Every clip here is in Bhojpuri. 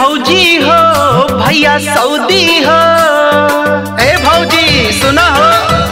भौजी हो भैया सऊदी हो ए भौजी सुना हो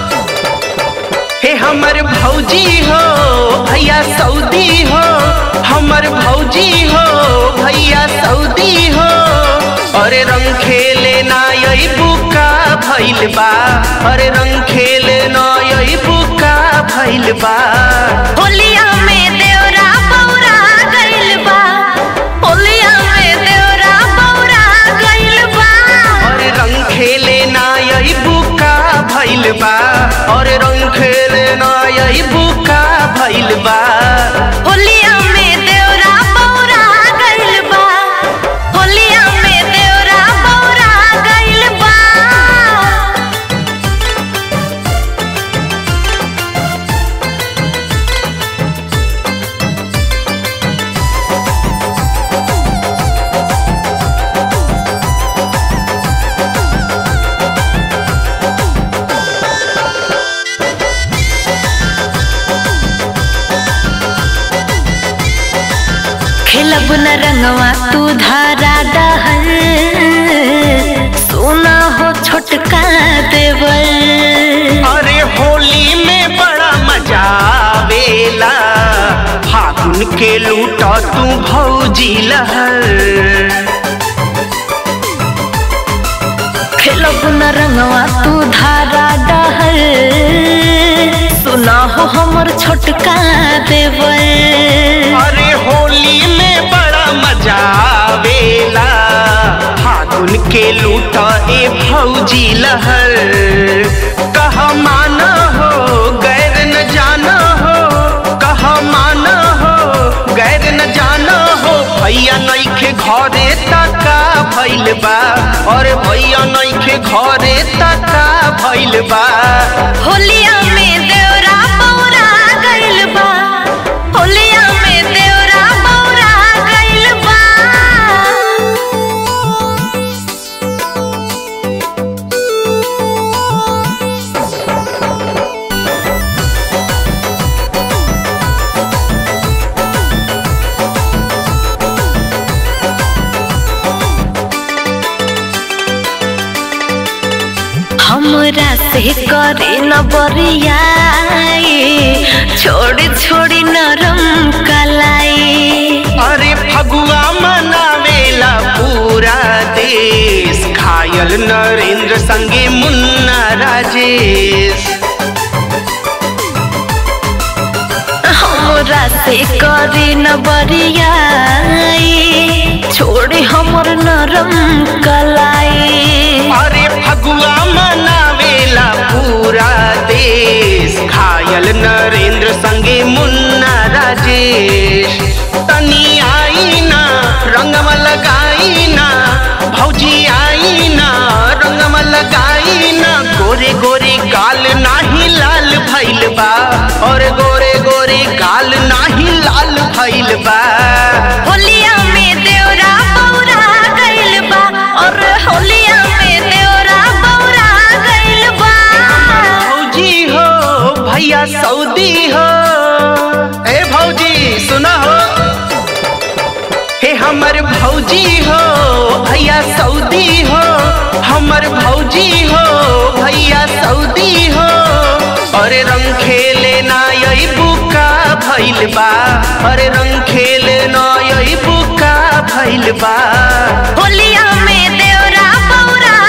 हे हमर भौजी हो भैया सऊदी हो हमर भौजी हो भैया सऊदी हो अरे रंग खेले ना यही बुका भइल बा अरे रंग खेले ना यही बुका भइल बा होलिया में देवरा बौरा गइल बा होलिया में देवरा बौरा गइल बा और रंग खेले ना यही बुका भइल बा और रंग खेले ना यही बुका भइल बा होलिया में देवरा बौरा गइल बा होलिया में देवरा बौरा गइल बा खेलब न रंगवा तू धारा डहल सोना हो छोटका देवल अरे होली में बड़ा मजा आवेला फागुन के लूटा तू भौजी लहर खेलब न रंगवा तू धारा डहल सुना हो हमर छोटका देवल अरे होली में बड़ा मजा आवेला फागुन के लूटा ए भौजी लहर कह माना हो गैर न जाना हो कह माना हो गैर न जाना हो भैया नइखे घरे तका भइल बा और भैया नइखे घरे तका भइल बा होलिया में देवरा बौरा गइल बा होलिया में देवरा बौरा गइल बा हमरा से करे न बरियाई छोड़ी छोड़ी नरम कलाई अरे फगुआ मनावेला पूरा देश घायल नरेंद्र संगे मुन्ना राजेश हमरा से करे न बरियाई छोड़ी हमर नरम कलाई अरे फगुआ मनावेला पूरा देश घायल नरेंद्र संगे मुन्ना राजेश तनी आई ना रंगवा लगाई ना भौजी आई ना रंगवा लगाई ना गोरे गोरे गाल नाही लाल भइल बा और गोरे गोरे गाल नाही लाल भइल बा होलिया में देवरा बौरा गइल बा और होलिया में देवरा बौरा गइल बा भौजी हो भैया सऊदी हो ए भौजी सुना हो हे हमर भौजी हो भैया सऊदी हो हमर भौजी हो भैया सऊदी हो अरे रंग खेले ना यही बुका भइल बा अरे रंग खेले ना यही बुका भइल बा होलिया में देवरा बौरा